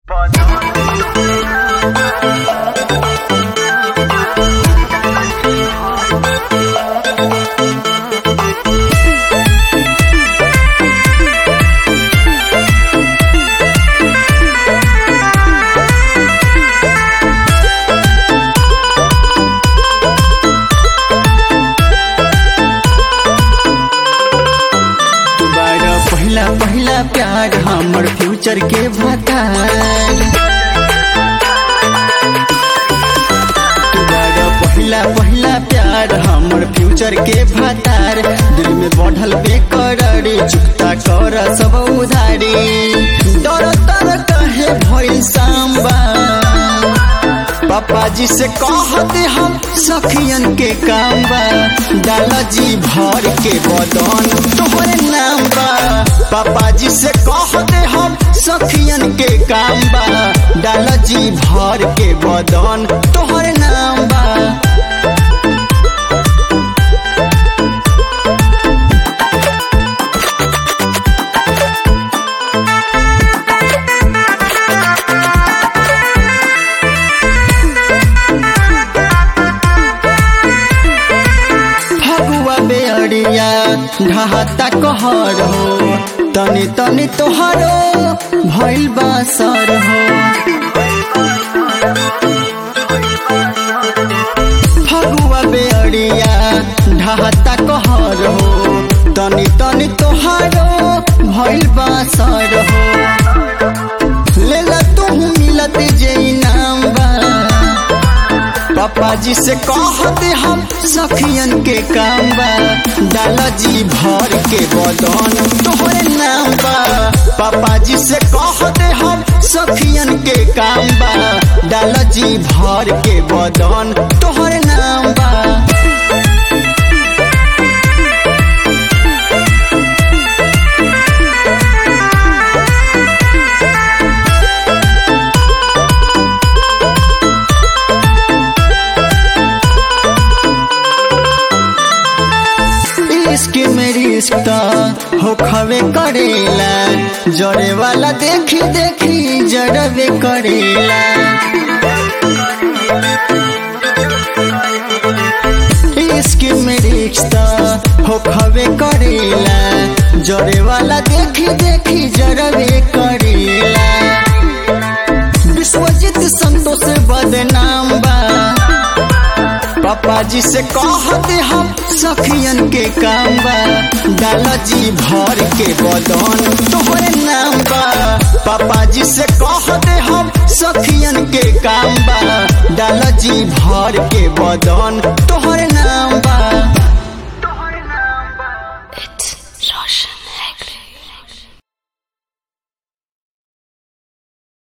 प्यार हमर फ्यूचर के भतार तुम्हारा पहिला पहिला प्यार हमर फ्यूचर के भतार दिल में बढ़ल बेकरारी चुकता कर सब उधारी डर तर कहे भइल सांबा पापा जी से कहते हम सखियन के काम बा डाला जी भर के बदन तोहरे नाम बा पापा जी से कहते हम सखियन के काम बा डाला जी भर के बदन तोहरे नाम बा फगुआ बेअरिया ढहाता कहर हो तनी तनी तोहरो भइल बासर हो फगुआ बेअरिया ढहाता कहर हो तनी तनी तोहरो भइल बासर हो लेला तू मिलत जे इनाम बा पापा जी से कहते हम सखियन के काम बा डाला जी भर के बदन तोहरे नाम बा पापा जी से कहते हम सखियन के काम बा डाला जी भर के बदन तोहरे नाम बा इश्क में रिश्ता हो खवे करेला जड़े वाला देखी देखी जड़वे करेला इश्क में रिश्ता हो खवे करेला जड़े वाला देखी देखी जड़वे करेला विश्वजीत संतोष बदनाम बा पापा जी से कहते हम सखियन के काम बा डाला जी भर के बदन तोहरे नाम बा पापा जी से कहते हम सखियन के काम बा डाला जी भर के बदन